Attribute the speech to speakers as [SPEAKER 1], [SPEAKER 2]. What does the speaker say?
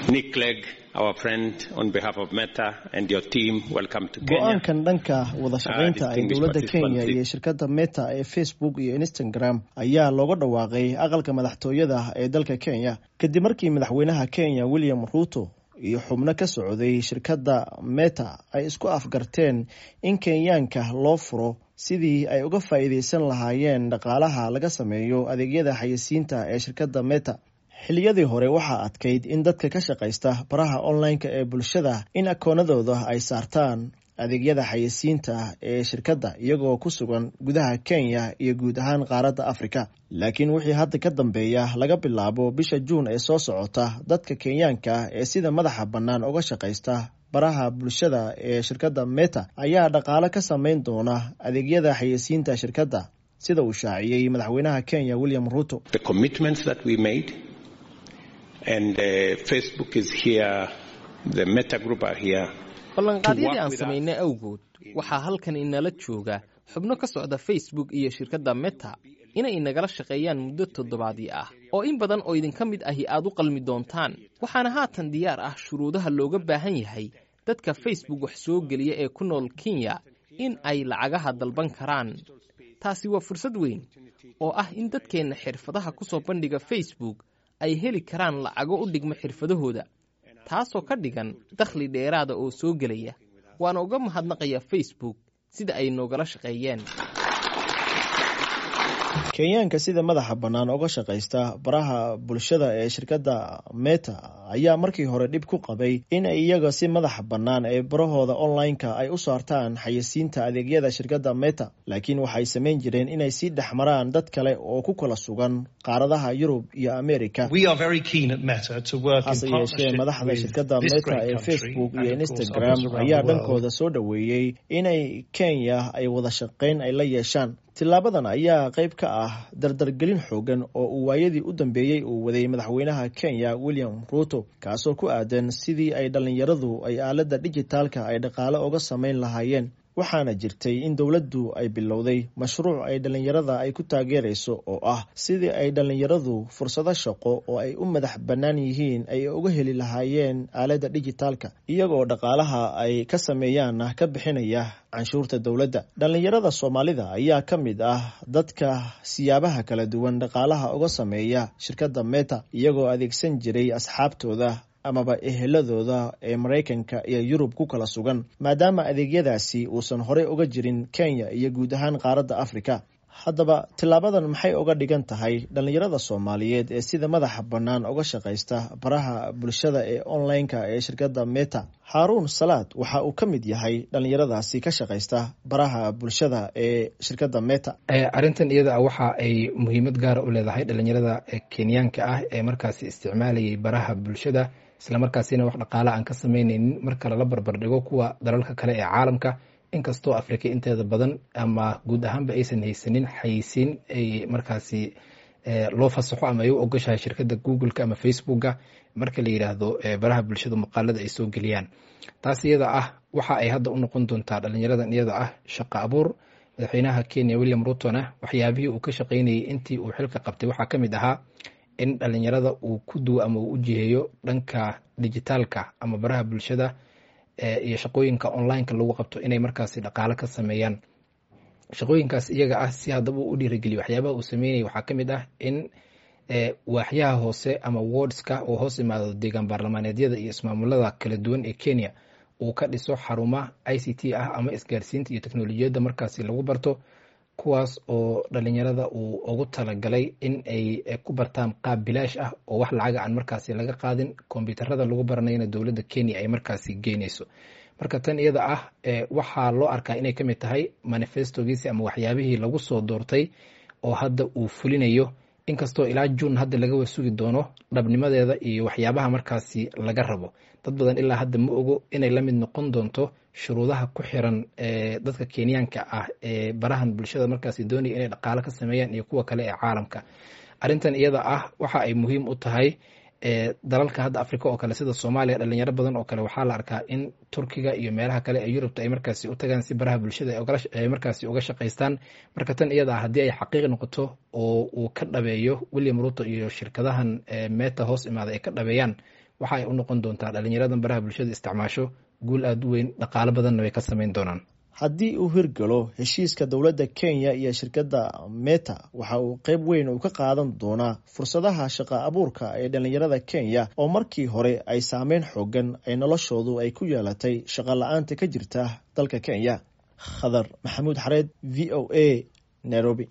[SPEAKER 1] Nick Clegg, our friend, on behalf of Meta and your team, welcome to Kenya.
[SPEAKER 2] go-aankan dhanka wada shaqaynta ay
[SPEAKER 1] distinguished
[SPEAKER 2] dowladda kenya
[SPEAKER 1] participants.
[SPEAKER 2] iyo shirkadda meta ee facebook iyo instagram ayaa looga dhawaaqay aqalka madaxtooyada ee dalka kenya kadib markii madaxweynaha kenya william ruto iyo xubno ka socday shirkadda meta ay isku afgarteen in kenyaanka loo furo sidii ay uga faa'iidaysan lahaayeen dhaqaalaha laga sameeyo adeegyada xayisiinta ee shirkadda meta xilliyadii hore waxaa adkayd in dadka ka shaqaysta baraha online-ka ee bulshada in akoonadooda ay saartaan adeegyada xayisiinta ee shirkadda iyagoo ku sugan gudaha kenya iyo guud ahaan qaaradda afrika laakiin wixii hadda ka dambeeya laga bilaabo bisha juun ee soo socota dadka kenyaanka ee sida madaxa bannaan uga shaqaysta baraha bulshada ee shirkadda meta ayaa dhaqaale ka samayn doona adeegyada xayisiinta shirkadda sida uu shaaciyey madaxweynaha kenya william ruto
[SPEAKER 1] The commitments that we made, and uh, Facebook is here, the Meta Group are here.
[SPEAKER 3] ballanqaadyadii aan
[SPEAKER 1] with us.
[SPEAKER 3] samaynay awgood waxaa halkan inala jooga xubno ka socda facebook iyo shirkadda meta inay inagala shaqeeyaan muddo toddobaadii ah oo in badan oo idinka mid ahi aad u qalmi doontaan waxaana haatan diyaar ah shuruudaha looga baahan yahay dadka facebook wax soo geliya ee ku nool kenya in ay lacagaha dalban karaan taasi waa fursad weyn oo ah in dadkeenna xirfadaha ku soo bandhiga facebook ay heli karaan lacago u dhigma xirfadahooda taasoo ka dhigan dakhli dheeraada oo soo gelaya waana uga mahadnaqayaa facebook sida ay noogala shaqeeyeen
[SPEAKER 2] kenyaanka sida madaxa bannaan uga shaqaysta baraha bulshada ee shirkadda meta ayaa markii hore dhib ku qabay in ay iyaga si madaxa bannaan ee barahooda online-ka ay u saartaan xayisiinta adeegyada shirkadda meta laakiin waxay samayn jireen inay sii dhex maraan dad kale oo ku kala sugan qaaradaha yurub iyo amerika
[SPEAKER 4] We are very keen at Meta to work
[SPEAKER 2] hase
[SPEAKER 4] in
[SPEAKER 2] yeeshee
[SPEAKER 4] partnership
[SPEAKER 2] madaxda
[SPEAKER 4] with
[SPEAKER 2] shirkadda
[SPEAKER 4] this
[SPEAKER 2] meta
[SPEAKER 4] great
[SPEAKER 2] ee
[SPEAKER 4] country
[SPEAKER 2] facebook
[SPEAKER 4] and
[SPEAKER 2] iyo
[SPEAKER 4] of course
[SPEAKER 2] instagram
[SPEAKER 4] others around
[SPEAKER 2] ayaa
[SPEAKER 4] the world.
[SPEAKER 2] dhankooda soo dhoweeyey inay kenya ay wada shaqayn ay la yeeshaan tilaabadan ayaa qayb ka ah dardargelin xoogan oo uu waayadii u dambeeyey uu waday madaxweynaha kenya william ruto kaasoo ku aadan sidii ay dhallinyaradu ay aaladda dijitaalka ay dhaqaale uga samayn lahaayeen waxaana jirtay in dowladdu ay bilowday mashruuc ay dhallinyarada ay ku taageerayso oo ah sidii ay dhallinyaradu fursado shaqo oo ay u madax bannaan yihiin ay uga heli lahaayeen aaladda dijitaalka iyagoo dhaqaalaha ay ka sameeyaanna ka bixinaya canshuurta dowladda dhallinyarada soomaalida ayaa ka mid ah dadka siyaabaha kala duwan dhaqaalaha uga sameeya shirkadda meta iyagoo adeegsan jiray asxaabtooda amaba eheladooda ee maraykanka iyo yurub ku kala sugan maadaama adeegyadaasi uusan horey uga jirin kenya iyo guud ahaan qaaradda afrika haddaba tilaabadan maxay uga dhigan tahay dhallinyarada soomaaliyeed ee sida madaxa bannaan uga shaqaysta baraha bulshada ee online-ka ee shirkadda meta haaruun salaad waxa uu ka mid yahay dhallinyaradaasi ka shaqaysta baraha bulshada ee shirkadda meta
[SPEAKER 5] Eh, arrintan iyada ah waxa ay muhiimad gaara u leedahay dhalinyarada eh, kenyaanka ah ee markaasi isticmaalayay baraha bulshada islamarkaasina wax dhaqaale aan ka sameyneynin marka lala barbar dhigo kuwa dalalka kale ee caalamka inkastoo afrika inteeda badan ama guud ahaanba aysan haysanin xayisiin ay markaasi eh, loo fasaxo ama ay u ogoshahay shirkadda google-ka ama facebooka marka la yidhaahdo eh, baraha bulshada muuqaalada ay soo geliyaan taas iyada ah waxa ay hadda u noqon doontaa dhalinyaradan iyada ah shaqo abuur madaxweynaha kenya william rutona waxyaabihii uu ka shaqaynayay intii uu xilka qabtay waxaa ka mid ahaa in dhalinyarada uu ku duwo ama uu u jiheeyo dhanka dijitaalka ama baraha bulshada eh, iyo shaqooyinka online-ka lagu qabto inay markaasi dhaqaale ka sameeyaan shaqooyinkaas iyaga ah si haddaba uu u dhiirigeliyo waxyaabaha uu sameynaya waxaa ka mid ah in eh, waaxyaha hoose ama wardska oo hoos imaado deegaan baarlamaaneedyada iyo ismaamulada kala duwan ee kenya uu ka dhiso xaruma i c t ah ama isgaarsiinta iyo teknolojiyadda markaasi lagu barto kuwaas oo dhalinyarada uu ugu talagalay in ay eh, ku bartaan qaab bilaash ah oo wax lacaga aan markaasi laga qaadin kombyuutarada lagu baranayana dowladda kenya ay markaasi geynayso marka tan iyada ah eh, waxaa loo arkaa inay ka mid tahay manifestogiisi ama waxyaabihii lagu soo doortay oo hadda uu fulinayo inkastoo ilaa juun hadda laga wasugi doono dhabnimadeeda iyo waxyaabaha markaasi laga rabo dad badan ilaa hadda ma ogo inay la mid noqon doonto shuruudaha ku xiran ee dadka kenyaanka ah ee barahan bulshada markaasi doonaya inay dhaqaale ka sameeyaan iyo kuwa kale ee caalamka arrintan iyada ah waxa ay muhiim u tahay dalalka hadda africa oo kale sida soomaaliya dhalinyaro badan oo kale waxaa la arkaa in turkiga iyo meelaha kale ee yurubta ay markaasi u tagaan si baraha bulshada ay markaasi uga shaqaystaan marka tan iyada ah haddii ay xaqiiq noqoto oo uu ka dhabeeyo william ruto iyo shirkadahan meta hoos imaada ay ka dhabeeyaan waxa ay u noqon doontaa dhalinyaradan baraha bulshada isticmaasho guul aada u weyn dhaqaalo badanna way ka sameyn doonaan
[SPEAKER 2] haddii uu hirgalo heshiiska dowladda kenya iyo shirkadda meta waxa uu qeyb weyn uu ka qaadan doonaa fursadaha shaqa abuurka ee dhalinyarada kenya oo markii hore ay saameyn xoogan ay noloshoodu ay ku yeelatay shaqa la-aanta ka jirta dalka kenya khadar maxamuud xareed v o a nairobi